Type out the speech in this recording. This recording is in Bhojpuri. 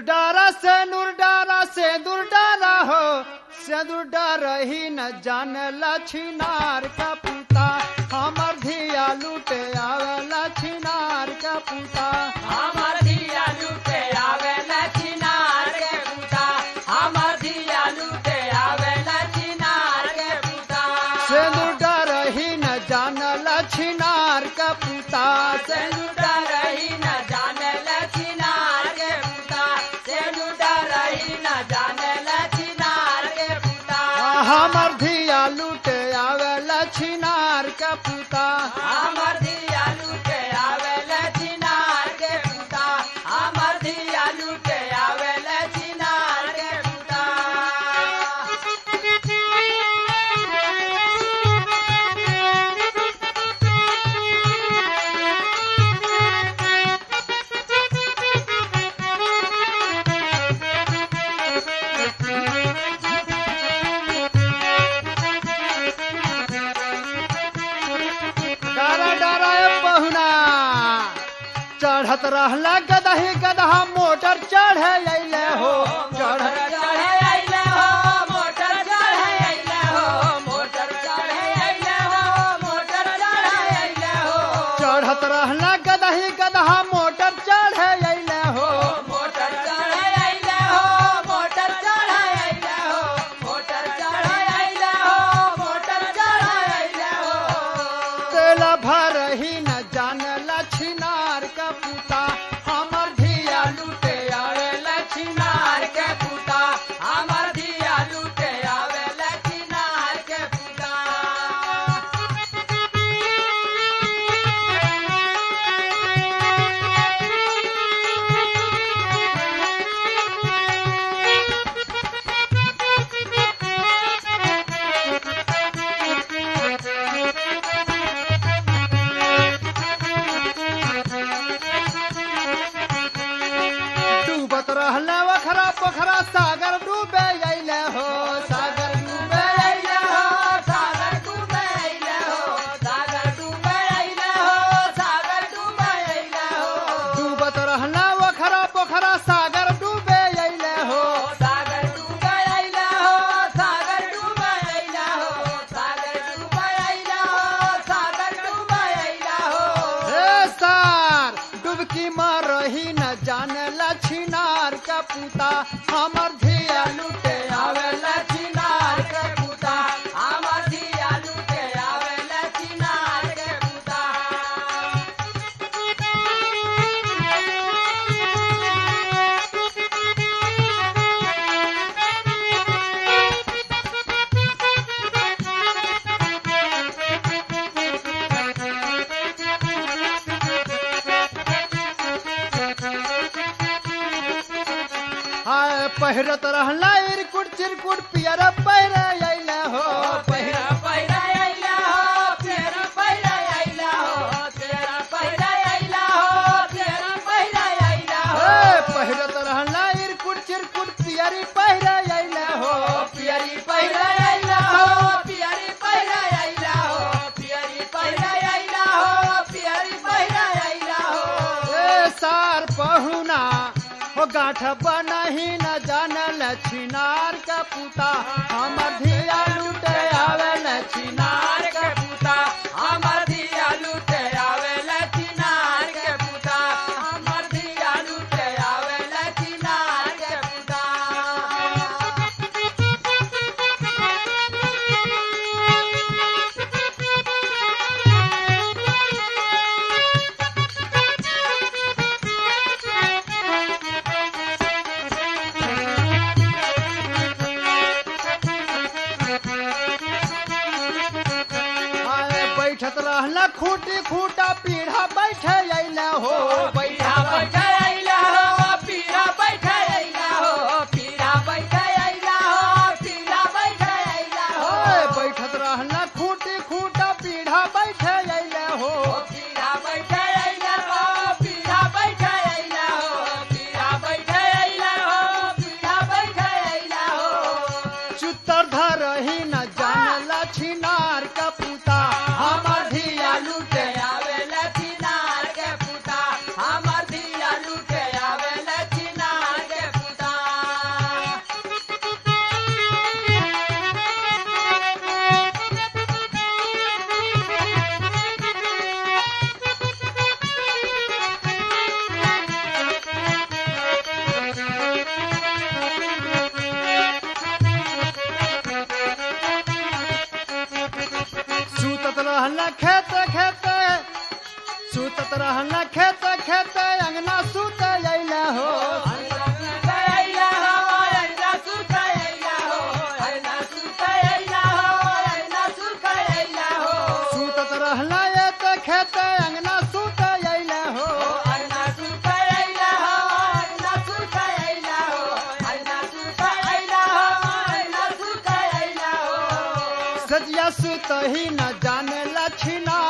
डारा से नूर डारा से दूर डारा हो से दूर डारा ही न जान लछिनार का पुता हमर धिया लूटे आवे लछिनार का पुता हमर धिया लूटे आवे लछिनार के पुता हमर धिया लूटे आवे लछिनार के पुता से दूर डारा ही न जान लछिनार का पुता से लूटा रही न जाने लछिनार के पुता से लूटा रही न जाने लछिनार के पुता हमर धिया लूटे आवे लछिनार का पुता हमर धिया लूटे आवे लछिनार के पुता हमर धिया लूटे आवे लछिनार के पुता डारा डारा ए बहुना चढ़त रहला गदही गदहा मोटर चढ़े अइले हो मोटर चढ़ चढ़े अइले हो मोटर चढ़े अइले हो मोटर चढ़े अइले हो मोटर चढ़े अइले हो चढ़त रहला गदही गदहा मोटर चढ़े अइले हो मोटर चढ़े अइले हो मोटर चढ़े अइले हो मोटर चढ़े अइले हो मोटर चढ़े अइले हो तेल भर ही न जान लछिनार का पुता हमर धिया लूटे आवे लछिनार लछिनार के पुता हमर धिया लूटे आवे लछिनार के पुता डूबत रहला वखरा पोखरा सागर डूबे अइले हो सागर डूबे अइले हो सागर डूबे अइले हो सागर डूबे अइले हो सागर डूबे अइले हो डूबत रहला वखरा पोखरा सागर डूबे अइले हो सागर डूबे अइले हो सागर डूबे अइले हो सागर डूबे अइले हो सागर डूबे अइले हो हे सार डुबकी मारही न जान लछिनार का पुता हमर धिया लूटे आवे लछिनार के पुता हमर धिया लूटे आवे लछिनार के पुता हाय पहिरत रहला इरकुट चिरकुट पियर पहिरे अइले हो पहिरा पहिरा अइला हो तेरा पहिरा अइला हो तेरा पहिरा अइला हो तेरा पहिरा अइला हो हे पहिरत रहला इरकुट चिरकुट पियरी पहिरे अइले हो पियरी पहिरा अइला हो पियरी पहिरा अइला हो पियरी पहिरा अइला हो पियरी पहिरा अइला हो ए सार पहुना हो गाठ बनही न जान लछिनार का पुता हमर धिया लूटे आवे लछिनार नार के पुता हमर धिया लूटे आवे लछिनार के पुता हमर धिया लूटे आवे लछिनार के पुता आए बैठत रहला खूटी खूटा पीढ़ा बैठे अइले हो पीढ़ा बैठे अइला हो पीढ़ा बैठे अइला हो पीढ़ा बैठे अइला हो पीढ़ा बैठे अइला हो ओए बैठत रहला खूटी खूटा पीढ़ा बैठे अइले हो पीढ़ा बैठे अइला हो पीढ़ा बैठे अइला हो पीढ़ा बैठे अइला हो पीढ़ा बैठे अइला हो चुतर धरही न जान लछिनार का पुता हमर धिया लूटे आवे लछिनार के पुता रहना खेत खेत अंगना सुत अइले हो सुतत रहना ये तो खेत अंगना सुत अइले हो सजिया सुत ही न जाने लछिना